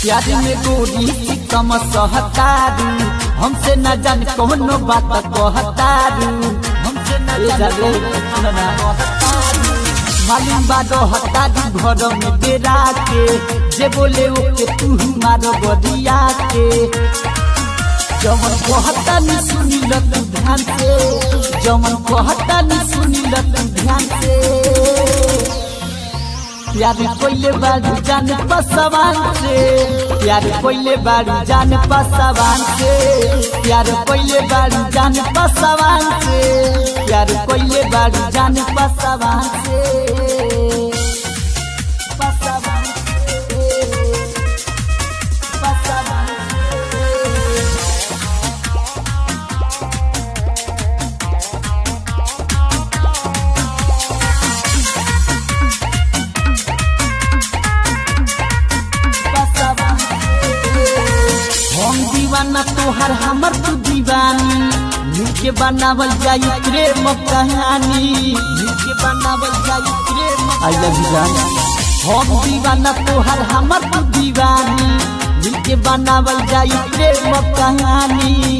प्यार में गोरी कम सहतारू हमसे न जान कोनो बात कहतारू हमसे न जान मालूम बादो हतारू घर में डेरा के जे बोले ओके तू मारो बदिया के जमन कहता नी सुनी तू ध्यान से जमन कहता नी सुनी तू ध्यान से प्यार कोइले बारू जान पसवान से प्यार कोइले बारू जान पसवान से प्यार कोइले बारू जान पसवान से प्यार कोइले बारू जान पसवान से पसवान से पसवान से हम दीवाना तोहर हमर तू दीवानी मिलके बनावल जाई प्रेम कहानी मिलके बनावल जाई प्रेम आई लव यू जान हम दीवाना तोहर हमर तू दीवानी मिलके बनावल जाई प्रेम कहानी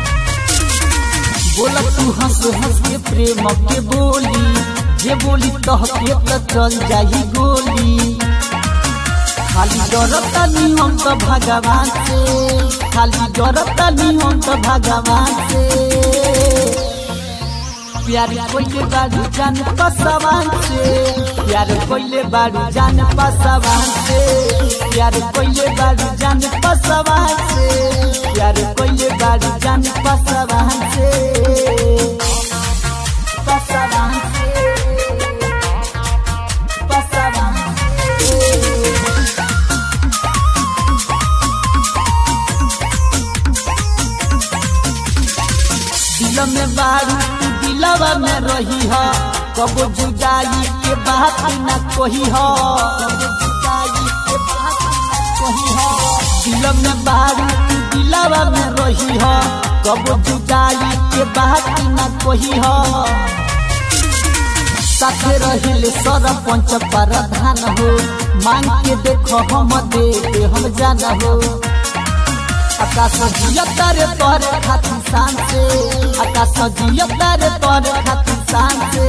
बोला तू हंस हंस के प्रेम के बोली जे बोली तह के तो चल जाई गोली खाली डरता नी हम तो भगवान से खाली डरता नी हम तो भगवान से प्यार कोइले बारू जान पसवान से प्यार कोइले बारू जान पसवान से प्यार कोइले बारू जान पसवान से प्यार कोइले बारू जान पसवान से पसवान से पसवान से दिल में बारू तू दिलवा में रही हो कबो जुदाई के बात न कही हो कबो जुदाई के बात न कही हो दिल में बारू तू दिलवा में रही हो कबो जुदाई के बात न कही हो साथे रहिले सरपंच प्रधान हो मांग के देखो हम दे दे हम जाना हो आकाश जियतर पर खातिर शान से आकाश जियतर पर खातिर शान से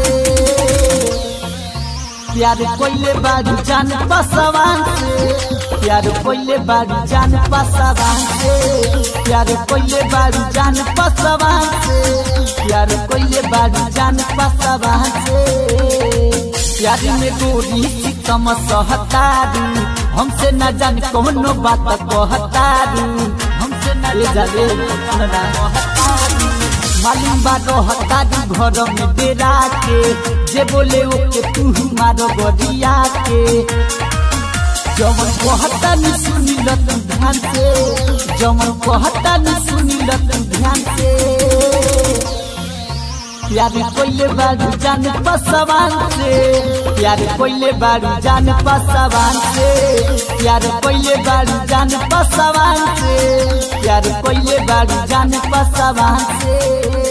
प्यार कोइले बारू जान पसवान से प्यार कोइले बारू जान पसवान से प्यार कोइले बारू जान पसवान से प्यार कोइले बारू जान पसवान से प्यार में गोरी कम सहतारू हमसे न जान कोनो बात कहतारू हमसे न जाने मालूम बारो हतारू घर में डेरा के जे बोले ओके तू मारो बदिया के जमन कहता नी सुनी तू ध्यान से जमन कहता नी सुनी तू ध्यान से प्यार कोइले बारू जान पसवान से प्यार कोइले बारू जान पसवान से प्यार कोइले बारू जान पसवान से प्यार कोइले बारू जान पसवान से